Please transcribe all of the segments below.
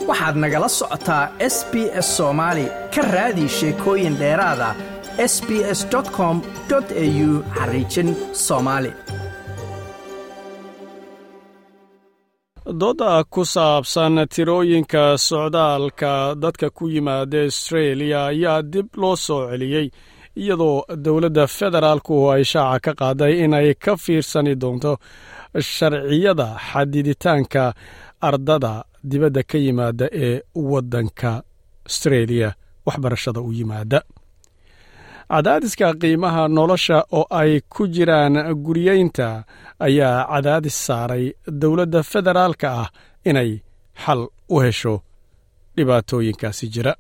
waxaad nagala socotaa s b s soomaali ka raadi sheekooyin dheeraada s b s com au xariijin soomaali dooda ku saabsan tirooyinka socdaalka dadka ku yimaada astreeliya ayaa dib loo soo celiyey iyadoo dowladda federaalku ay shaaca ka qaaday inay ka fiirsani doonto sharciyada xadiditaanka ardada dibadda ka yimaada ee waddanka astreeliya waxbarashada u yimaada cadaadiska qiimaha nolosha oo ay ku jiraan guryeynta ayaa cadaadis saaray dowladda federaalka ah inay xal u hesho dhibaatooyinkaasi jira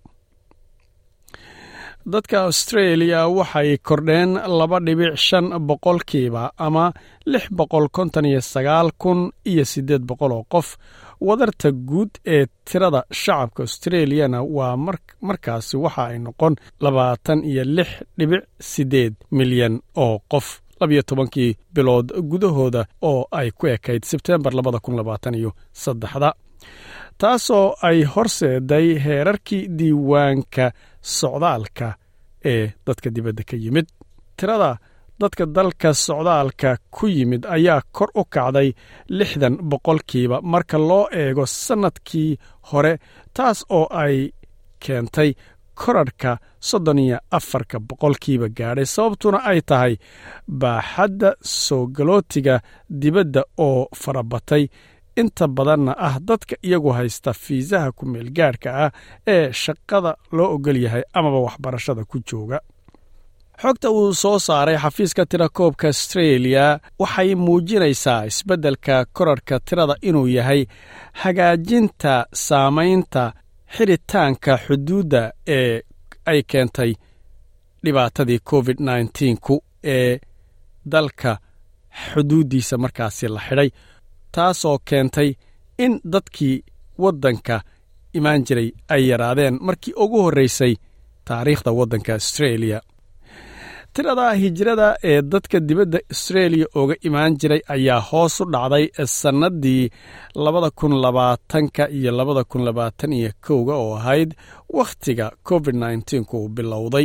dadka astreeliya waxay kordheen laba dhibic shan boqolkiiba ama lix boqol konton iyo sagaal kun iyo siddeed boqol oo qof wadarta guud ee tirada shacabka austreliyana waa markaasi waxa ay noqon labaatan iyo lix dhibic siddeed milyan oo qof labiyo tobankii bilood gudahooda oo ay ku ekayd sebteembar labada kun labaatan iyo saddexda taasoo ay horseeday heerarkii diiwaanka socdaalka ee dadka dibadda ka yimid tirada dadka dalka socdaalka ku yimid ayaa kor u kacday lixdan boqolkiiba marka loo eego sannadkii hore taas oo ay keentay korarhka soddon iyo afarka boqolkiiba gaadhay sababtuna ay tahay baaxadda soo galootiga dibadda oo farabatay inta badanna ah dadka iyagu haysta fiisaha ku meelgaadhka ah ee shaqada loo ogol yahay amaba waxbarashada ku jooga xogta uu soo saaray xafiiska tirakoobka astreeliya waxay muujinaysaa isbeddelka korarhka tirada inuu yahay hagaajinta saamaynta xidhitaanka xuduudda ee ay keentay dhibaatadii covid nneteen-ku ee dalka xuduuddiisa markaasi la xidhay taasoo keentay in dadkii waddanka imaan jiray ay yaraadeen markii ugu horraysay taariikhda waddanka astreeliya tirada hijrada ee dadka dibadda astreeliya ooga imaan jiray ayaa hoos u dhacday sannaddii labada kun labaatanka iyo labada kun labaatan iyo kowga oo ahayd wakhtiga covid nneteen-ku uu bilowday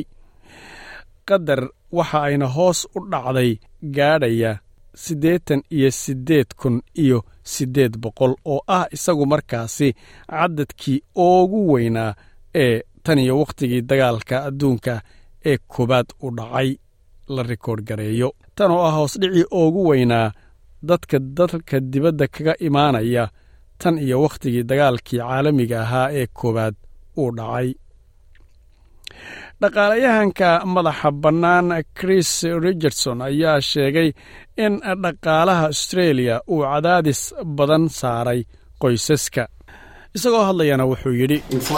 qadar waxa ayna hoos u dhacday gaadhaya siddeetan iyo siddeed kun iyo siddeed boqol oo ah isagu markaasi cadadkii ugu weynaa ee tan iyo wakhtigii dagaalka adduunka ee koowaad u dhacay la rikoodh gareeyo tan oo ah hoosdhicii ugu weynaa dadka dalka dibadda kaga imaanaya tan iyo wakhtigii dagaalkii caalamiga ahaa ee koowaad uu dhacay dhaqaalayahanka madaxa bannaan chris richardson ayaa sheegay in dhaqaalaha astreeliya uu cadaadis badan saaray qoysaska isagoo hadlayana wuxuu yidhi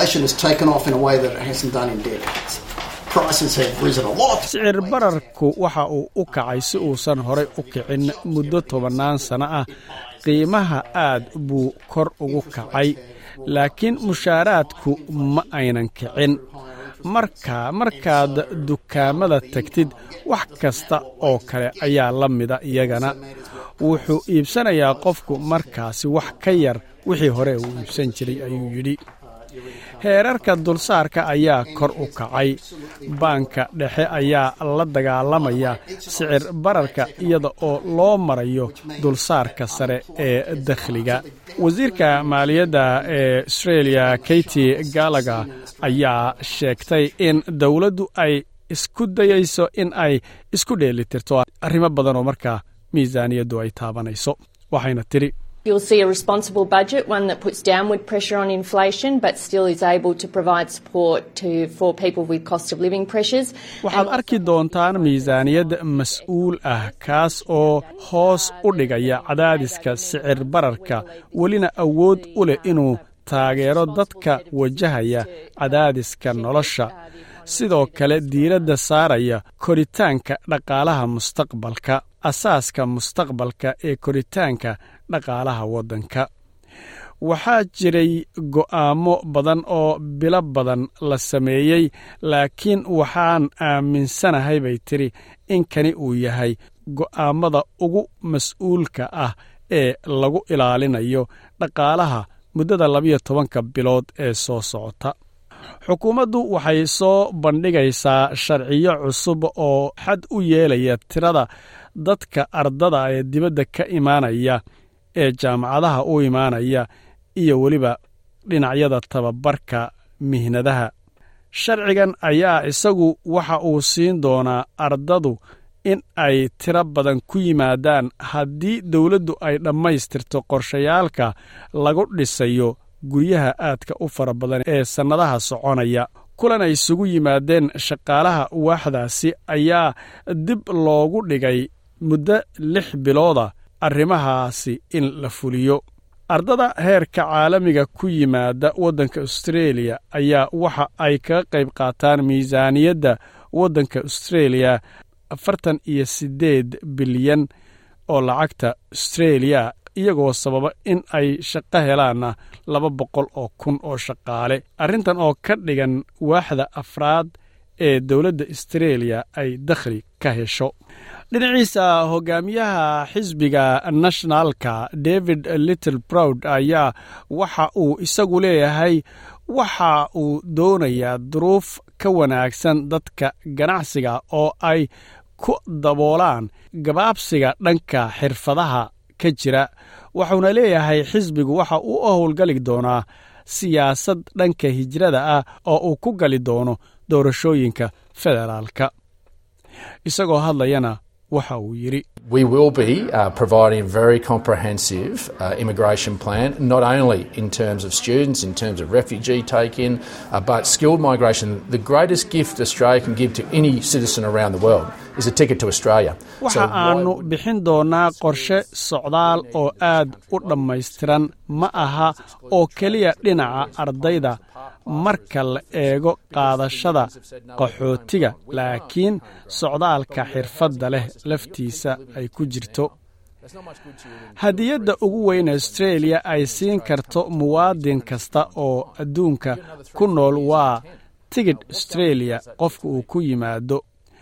sicir bararku waxa uu u kacay si uusan horay u kicin muddo tobannaan sanno ah qiimaha aad buu kor ugu kacay laakiin mushaaraadku ma aynan kicin marka markaad dukaamada tagtid wax kasta oo kale ayaa la mida iyagana wuxuu iibsanayaa qofku markaasi wax ka yar wixii hore uu iibsan jiray ayuu yidhi heerarka dulsaarka ayaa kor u kacay baanka dhexe ayaa la dagaalamaya sicir bararka iyada oo loo marayo dulsaarka sare ee dakhliga wasiirka maaliyadda ee astreeliya katy galaga ayaa sheegtay in dowladdu ay isku dayayso in ay isku dheelitirto arrimo badan oo markaa miisaaniyaddu ay taabanayso waxayna tidhi You'll see a responsible budget, one that puts downward pressure on inflation but still is able to provide support to, for people with cost of living pressures. waxaad arki doontaan miisaaniyad mas-uul ah kaas oo hoos u dhigaya cadaadiska sicir bararka welina awood u leh inuu taageero dadka wajahaya cadaadiska nolosha sidoo kale diiradda saaraya koritaanka dhaqaalaha mustaqbalka asaaska mustaqbalka ee koritaanka dhaqaalaha waddanka waxaa jiray go'aamo badan oo bilo badan la sameeyey laakiin waxaan aaminsanahay bay tidhi in kani uu yahay go'aammada ugu mas-uulka ah ee lagu ilaalinayo dhaqaalaha muddada labiyo tobanka bilood ee soo socota xukuumaddu waxay soo bandhigaysaa sharciyo cusub oo xad u yeelaya tirada dadka ardada ee dibadda ka imaanaya ee jaamacadaha u imaanaya iyo weliba dhinacyada tababarka mihnadaha sharcigan ayaa isagu waxa uu siin doonaa ardadu in ay tiro badan ku yimaadaan haddii dawladdu ay dhammaystirto qorshayaalka lagu dhisayo guryaha aadka u fara badan ee sannadaha soconaya kulan ay isugu yimaadeen shaqaalaha waaxdaasi ayaa dib loogu dhigay muddo lix bilooda arrimahaasi in la fuliyo ardada heerka caalamiga ku yimaada waddanka austreeliya ayaa waxa ay kaga qayb qaataan miisaaniyadda waddanka austreeliya afartan iyo siddeed bilyan oo lacagta austreeliya iyagoo sababa in ay shaqo helaanna laba boqol oo kun oo shaqaale arrintan oo ka dhigan waaxda afraad ee dowladda austreeliya ay dakhli ka hesho dhinaciisa hogaamiyaha xisbiga nationalka david little browd ayaa waxa uu isagu leeyahay waxa uu doonayaa duruuf ka wanaagsan dadka ganacsiga oo ay ku daboolaan gabaabsiga dhanka xirfadaha ka jira wuxuuna leeyahay xisbigu waxa uu u howlgali doonaa siyaasad dhanka hijrada ah oo uu ku gali doono doorashooyinka federaalka isagoo hadlayana waxa uu yidhi We will be uh, providing a very comprehensive uh, immigration plan, not only in terms of students, in terms of refugee take in, uh, but skilled migration. The greatest gift Australia can give to any citizen around the world is a ticket to Australia. waxa aanu bixin doonaa qorshe socdaal oo aad u dhammaystiran ma aha oo keliya dhinaca ardayda marka la eego qaadashada qaxootiga laakiin socdaalka xirfadda leh laftiisa ay ku jirto hadiyadda ugu weyn austreeliya ay siin karto muwaadin kasta oo adduunka ku nool waa tigidh austreeliya qofka uu ku yimaado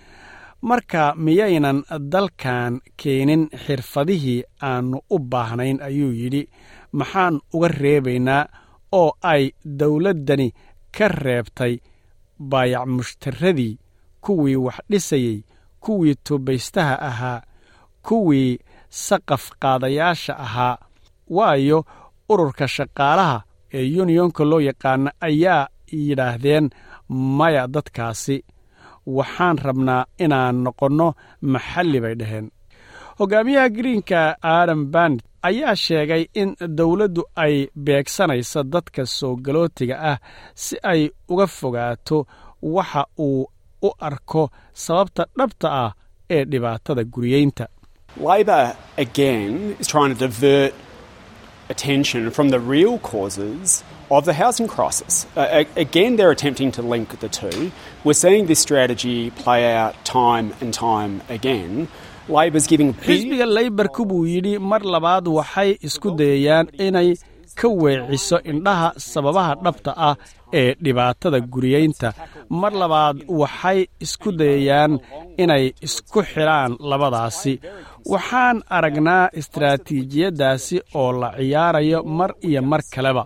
marka miyaynan dalkan keenin xirfadihii aannu u baahnayn ayuu yidhi maxaan uga reebaynaa oo ay dawladdani ka reebtay baayac mushtaradii kuwii wax dhisayey kuwii tubaystaha ahaa kuwii saqaf qaadayaasha ahaa waayo ururka shaqaalaha ee yuniyonka loo yaqaana ayaa yidhaahdeen maya dadkaasi waxaan rabnaa inaan noqonno maxalli bay dhaheen hogaamiyaha greenka adam band ayaa sheegay in dawladdu ay beegsanayso dadka soo galootiga ah si ay uga fogaato waxa uu u arko sababta dhabta ah ee dhibaatada guriyeynta Labor, again, is trying to divert attention from the real causes of the housing crisis. Uh, a- again, they're attempting to link the two. We're seeing this strategy play out time and time again. Labor's giving big. xisbiga leybarku buu yidhi mar labaad waxay isku dayayaan inay ka weeciso indhaha sababaha dhabta ah ee dhibaatada guriyeynta mar labaad waxay isku dayayaan inay isku xidhaan labadaasi waxaan aragnaa istaraatiijiyaddaasi oo la ciyaarayo mar iyo mar kaleba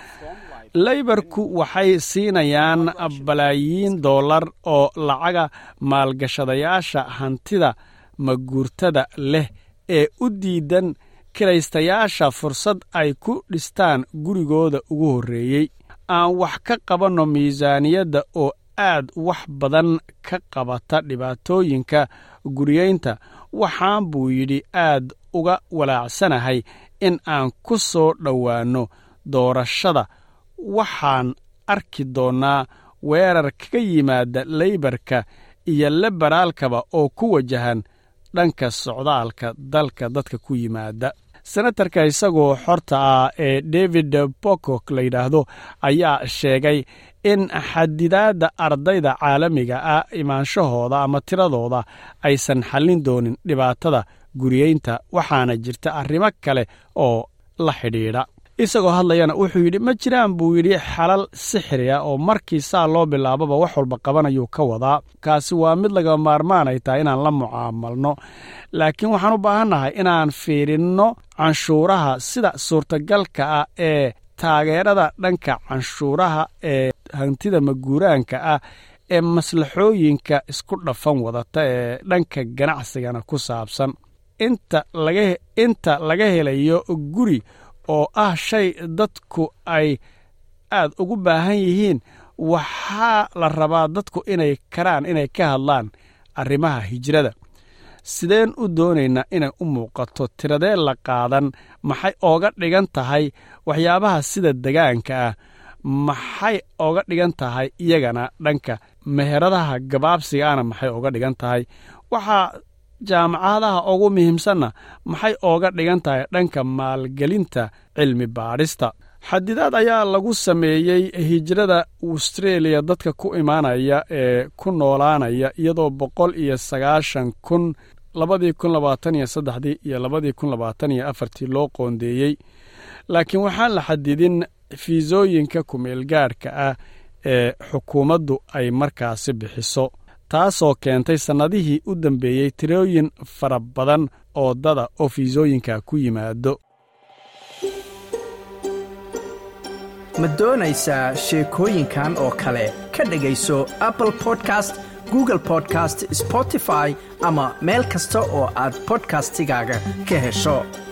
leybarku waxay siinayaan balaayiin dollar oo lacaga maalgashadayaasha hantida maguurtada leh ee u diidan kiraystayaasha fursad ay ku dhistaan gurigooda ugu horreeyey aan wax ka qabanno miisaaniyadda oo aad wax badan ka qabata dhibaatooyinka guriyeynta waxaan buu yidhi aad uga walaacsanahay in aan ku soo dhowaanno doorashada waxaan arki doonnaa weerar kaga yimaada leybarka iyo liberaalkaba oo ku wajahan dhanka socdaalka dalka dadka ku yimaada senatarka isagoo xorta ah ee david bokok la yidhaahdo ayaa sheegay in xadidaadda ardayda caalamiga ah imaanshahooda ama tiradooda aysan xallin doonin dhibaatada guriyeynta waxaana jirta arrimo kale oo la xidhiidha isagoo hadlayana wuxuu yidhi ma jiraan buu yidhi xalal sixri ah oo markii saa loo bilaababa wax walba qabanayuu ka wadaa kaasi waa mid laga maarmaan ay tahay inaan la mucaamalno laakiin waxaan u baahannahay inaan fiirinno canshuuraha sida suurtagalka ah ee taageerada dhanka canshuuraha ee hantida maguuraanka ah ee maslaxooyinka isku dhafan wadata ee dhanka ganacsigana ku saabsan inta laga helayo guri oo ah shay dadku ay aad ugu baahan yihiin waxaa la rabaa dadku inay karaan inay ka hadlaan arrimaha hijrada sideen u doonaynaa inay u muuqato tiradee la qaadan maxay ooga dhigan tahay waxyaabaha sida degaanka ah maxay ooga dhigan tahay iyagana dhanka meheradaha gabaabsigaana maxay ooga dhigan tahay waxaa jaamacadaha ugu muhiimsanna maxay ooga dhigan tahay dhanka maalgelinta cilmi baadhista xadidaad ayaa lagu sameeyey hijrada australia dadka ku imaanaya ee ku noolaanaya iyadoo boqol iyo sagaashan kun labadii kun labaatan iyo saddexdii iyo labadii kun labaatan iyo afartii loo qoondeeyey laakiin waxaan la xadidin fiisooyinka kumeelgaadhka ah ee xukuumaddu ay markaasi bixiso taasoo keentay sannadihii u dambeeyey tirooyin fara badan oo dada oo fiisooyinka ku yimaado ma doonaysaa sheekooyinkan oo kale ka dhegayso apple podcast google podcast spotify ama meel kasta oo aad bodkastigaaga ka hesho